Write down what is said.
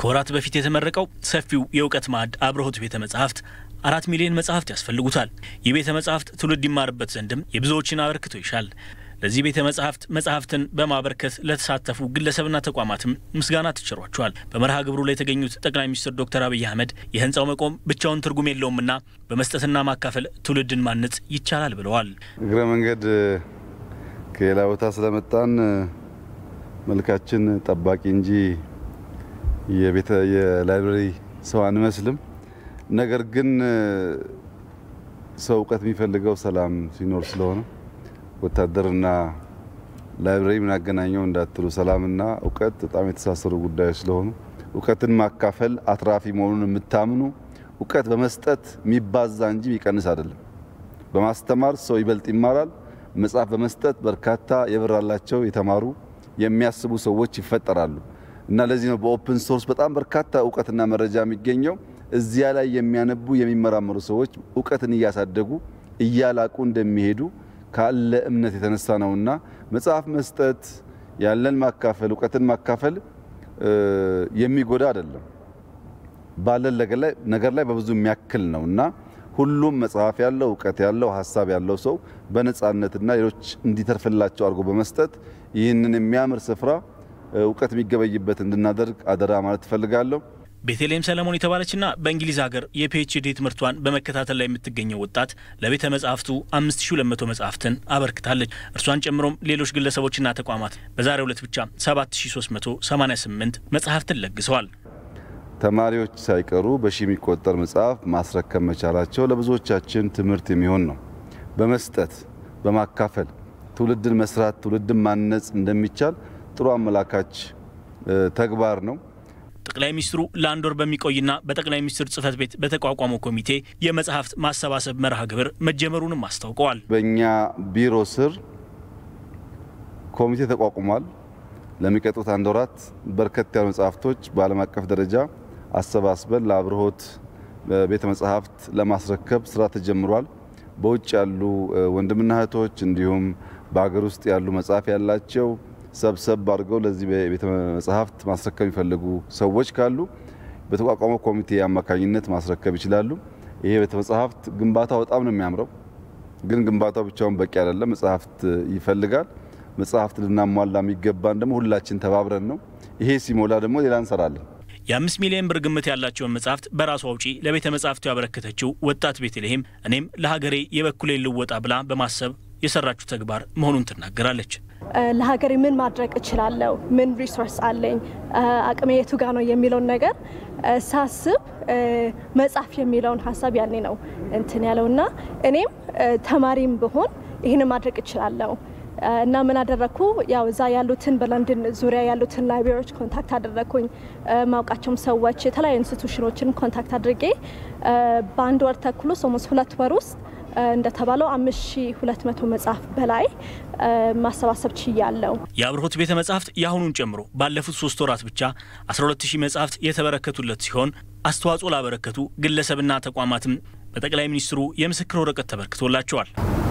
ከወራት በፊት የተመረቀው ሰፊው የእውቀት ማዕድ አብርሆት ቤተ መጻሕፍት አራት ሚሊዮን መጽሐፍት ያስፈልጉታል። ይህ ቤተ መጻሕፍት ትውልድ ይማርበት ዘንድም የብዙዎችን አበርክቶ ይሻል። ለዚህ ቤተ መጻሕፍት መጽሐፍትን በማበርከት ለተሳተፉ ግለሰብና ተቋማትም ምስጋና ተችሯቸዋል። በመርሃ ግብሩ ላይ የተገኙት ጠቅላይ ሚኒስትር ዶክተር አብይ አህመድ የህንፃው መቆም ብቻውን ትርጉም የለውምና በመስጠትና ማካፈል ትውልድን ማነጽ ይቻላል ብለዋል። እግረ መንገድ ከሌላ ቦታ ስለመጣን መልካችን ጠባቂ እንጂ የቤተ የላይብረሪ ሰው አንመስልም። ነገር ግን ሰው እውቀት የሚፈልገው ሰላም ሲኖር ስለሆነ ወታደርና ላይብረሪ ምን አገናኘው እንዳትሉ፣ ሰላምና እውቀት በጣም የተሳሰሩ ጉዳዮች ስለሆኑ እውቀትን ማካፈል አትራፊ መሆኑን የምታምኑ እውቀት በመስጠት የሚባዛ እንጂ የሚቀንስ አይደለም። በማስተማር ሰው ይበልጥ ይማራል። መጽሐፍ በመስጠት በርካታ የበራላቸው የተማሩ የሚያስቡ ሰዎች ይፈጠራሉ እና ለዚህ ነው በኦፕን ሶርስ በጣም በርካታ እውቀትና መረጃ የሚገኘው። እዚያ ላይ የሚያነቡ የሚመራመሩ ሰዎች እውቀትን እያሳደጉ እያላቁ እንደሚሄዱ ካለ እምነት የተነሳ ነውና መጽሐፍ መስጠት ያለን ማካፈል እውቀትን ማካፈል የሚጎዳ አይደለም። ባለን ነገር ላይ በብዙ የሚያክል ነው እና ሁሉም መጽሐፍ ያለው እውቀት ያለው ሀሳብ ያለው ሰው በነጻነትና ሌሎች እንዲተርፍላቸው አድርጎ በመስጠት ይህንን የሚያምር ስፍራ እውቀት የሚገበይበት እንድናደርግ አደራ ማለት ትፈልጋለሁ። ቤተልሔም ሰለሞን የተባለችና በእንግሊዝ ሀገር የፒኤችዲ ትምህርቷን በመከታተል ላይ የምትገኘው ወጣት ለቤተ መጻሕፍቱ 5200 መጽሐፍትን አበርክታለች። እርሷን ጨምሮም ሌሎች ግለሰቦችና ተቋማት በዛሬው ዕለት ብቻ 7388 መጽሐፍትን ለግሰዋል። ተማሪዎች ሳይቀሩ በሺ የሚቆጠር መጽሐፍ ማስረከብ መቻላቸው ለብዙዎቻችን ትምህርት የሚሆን ነው። በመስጠት በማካፈል ትውልድን መስራት ትውልድን ማነጽ እንደሚቻል ጥሩ አመላካች ተግባር ነው። ጠቅላይ ሚኒስትሩ ለአንድ ወር በሚቆይና በጠቅላይ ሚኒስትር ጽህፈት ቤት በተቋቋመው ኮሚቴ የመጽሐፍት ማሰባሰብ መርሃ ግብር መጀመሩንም አስታውቀዋል። በእኛ ቢሮ ስር ኮሚቴ ተቋቁሟል። ለሚቀጥሉት አንድ ወራት በርከት ያሉ መጽሐፍቶች በዓለም አቀፍ ደረጃ አሰባስበን ለአብርሆት ቤተ መጽሐፍት ለማስረከብ ስራ ተጀምሯል። በውጭ ያሉ ወንድምና እህቶች እንዲሁም በሀገር ውስጥ ያሉ መጽሐፍ ያላቸው ሰብሰብ አድርገው ለዚህ ቤተ መጽሐፍት ማስረከብ የሚፈልጉ ሰዎች ካሉ በተቋቋመው ኮሚቴ አማካኝነት ማስረከብ ይችላሉ። ይሄ ቤተ መጽሐፍት ግንባታው በጣም ነው የሚያምረው፣ ግን ግንባታው ብቻውን በቂ አይደለም። መጽሐፍት ይፈልጋል። መጽሐፍት ልናሟላ የሚገባን ደግሞ ሁላችን ተባብረን ነው። ይሄ ሲሞላ ደግሞ ሌላ እንሰራለን። የአምስት ሚሊዮን ብር ግምት ያላቸውን መጽሐፍት በራሷ ውጪ ለቤተ መጽሐፍቱ ያበረከተችው ወጣት ቤተልሔም እኔም ለሀገሬ የበኩሌን ልወጣ ብላ በማሰብ የሰራችው ተግባር መሆኑን ትናገራለች። ለሀገሬ ምን ማድረግ እችላለሁ፣ ምን ሪሶርስ አለኝ፣ አቅሜ የቱ ጋ ነው የሚለውን ነገር ሳስብ መጽሐፍ የሚለውን ሀሳብ ያኔ ነው እንትን ያለው እና እኔም ተማሪም ብሆን ይህንን ማድረግ እችላለሁ እና ምን አደረግኩ? ያው እዛ ያሉትን በለንደን ዙሪያ ያሉትን ላይብራሪዎች ኮንታክት አደረግኩኝ። ማውቃቸውም ሰዎች የተለያዩ ኢንስቲቱሽኖችን ኮንታክት አድርጌ በአንድ ወር ተኩል ውስጥ ኦልሞስት ሁለት ወር ውስጥ እንደተባለው 5200 መጽሐፍ በላይ ማሰባሰብ ችያለሁ። የአብርሆት ቤተ መጻሕፍት የአሁኑን ጨምሮ ባለፉት ሶስት ወራት ብቻ 12000 መጽሐፍት የተበረከቱለት ሲሆን አስተዋጽኦ ላበረከቱ ግለሰብና ተቋማትም በጠቅላይ ሚኒስትሩ የምስክር ወረቀት ተበርክቶላቸዋል።